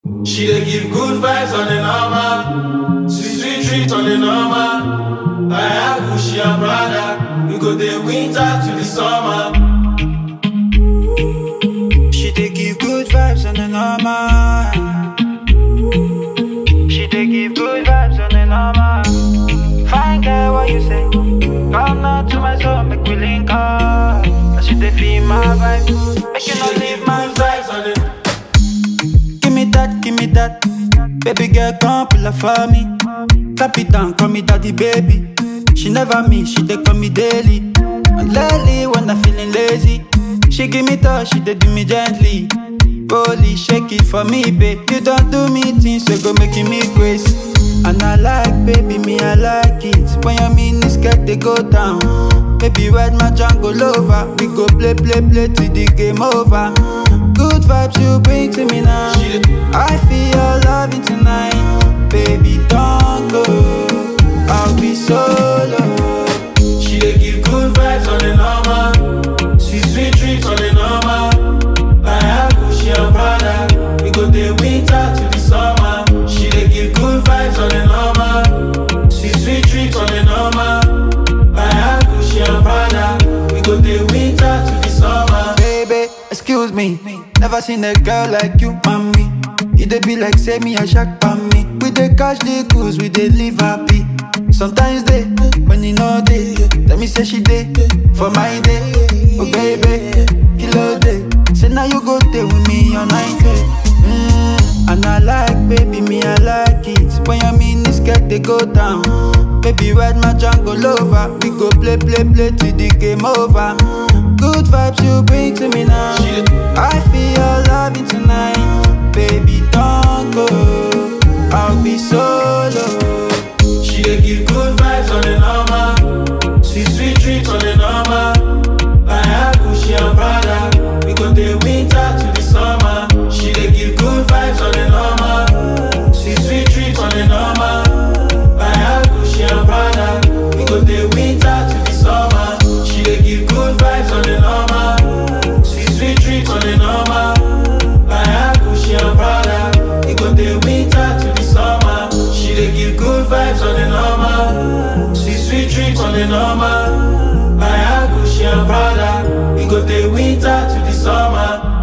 She dey give good vibes on the normal, sweet sweet treat on the normal. I have Gucci and Prada, we go the winter to the summer. She dey give good vibes on the normal. She dey give good vibes on the normal. Fine girl, what you say? Come out to my zone, make we link up. She dey feel my vibe, make She you no dey leave give my good vibe. vibes on the Give me that, give me that. Baby girl, come pull up for me. Tap it down, call me daddy, baby. She never me, she dey call me daily. And lately, when I'm feeling lazy, she give me touch, she dey do me gently. Holy, shake it for me, babe. You don't do me things, so go making me crazy. And I like, baby, me, I like it. When your mini skirt, they go down. Baby, ride my jungle over. We go play, play, play till the game over. Good vibes you bring to me now. She dey- I feel your loving tonight. Baby, don't go. I'll be solo. She dey give good vibes on the normal, sweet sweet treats on the normal. I have Gucci and Prada, we go the winter to the summer. She dey give good vibes on the normal, sweet sweet treats on the normal. I have Gucci and Prada, we go the winter to the summer. Baby, excuse me. Never seen a girl like you, mommy. You dey be like say me a shark by me. We dey catch the cruise, we dey live happy. Sometimes they, when you know they, let me say she dey for my day. Oh baby, kilo day. Say now you go there with me all night. Mm, and I like, baby, me I like it. When your mini skirt they go down. Baby, ride my jungle over. We go play, play, play till the game over. Good vibes you bring to me now. She dey- I feel your loving tonight. Baby, don't go. I'll be solo. She dey give good vibes on the normal, sweet sweet treats on the normal. I have Gucci and Prada, we go the winter to the summer. She dey give good vibes on the normal, sweet sweet treats on the normal. I have Gucci and Prada, we go the winter to the summer. She dey give good vibes on the normal, sweet sweet treats on the normal. I have Gucci and Prada, we go the winter to the summer. She dey give good vibes on the normal, sweet sweet treats on the normal. I have Gucci and Prada, we go the winter to the summer.